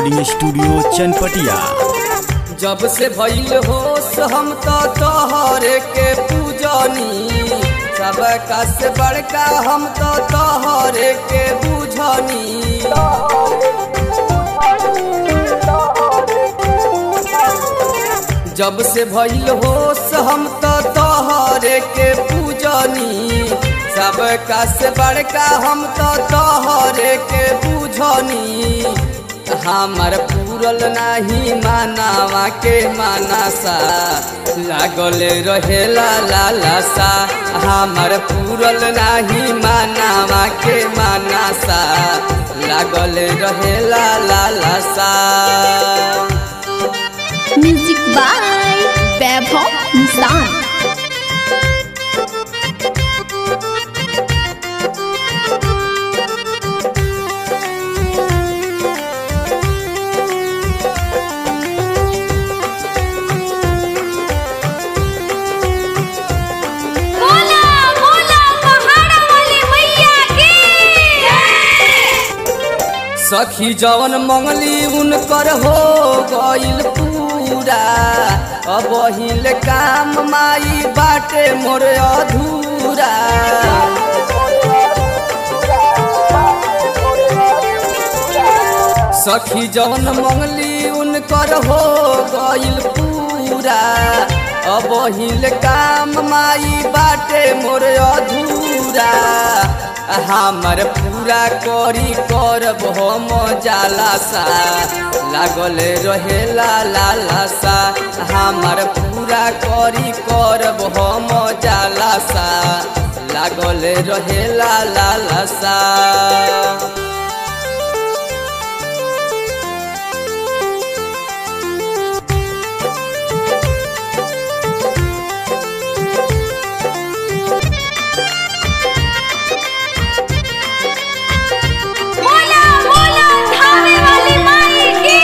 recording studio Chanpatia जब से भइल होश हम तो तोहरे के पूजनी सबका से बड़का हम तो तोहरे के बुझनी जब से भइल होश हम तो तोहरे के पूजनी सबका से बड़का हम तो तोहरे के बुझनी हमर पूरल नाही मानावा के मानसा लागल रहेला लालसा हमर पूरल नाही मानावा के मानसा लागल रहेला लालसा म्यूजिक बाय वैभव निशान बोला बोला पहाड़ वाली मैया की सखी जवन मंगली उनकर हो गइल पूरा अब हिल काम माई बाटे मोर अधूरा सखी जवन मंगली उनकर हो गइल पूरा अब हिल काम माई बाटे मोर अधूरा हमर पूरा करी करब हम जालासा लागल रहेला लालसा हमर पूरा करी करब हम जालासा लागल रहेला लालसा बोला बोला धावे वाली माई की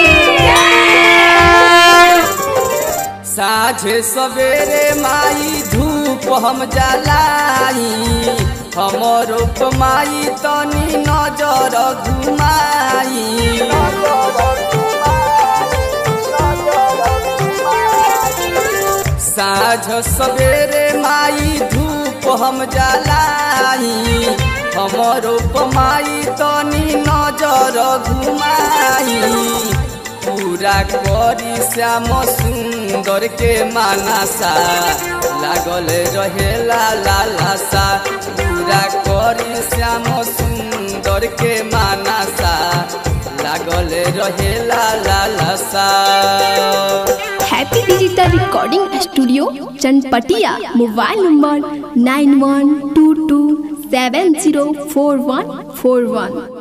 साझे सवेरे माई धूप हम जलाई हमरो माई तनी नजर घुमाई साझ सवेरे माई धूप हम जलाई हमरो माई तनी नजर घुमाई पूरा करी श्याम सुंदर के मानसा लागल रहेला लालसा पूरा करी श्याम सुंदर के मानसा लागल रहेला लालसा happy digital recording studio Chanpatia mobile number nine one two two seven zero four one four वन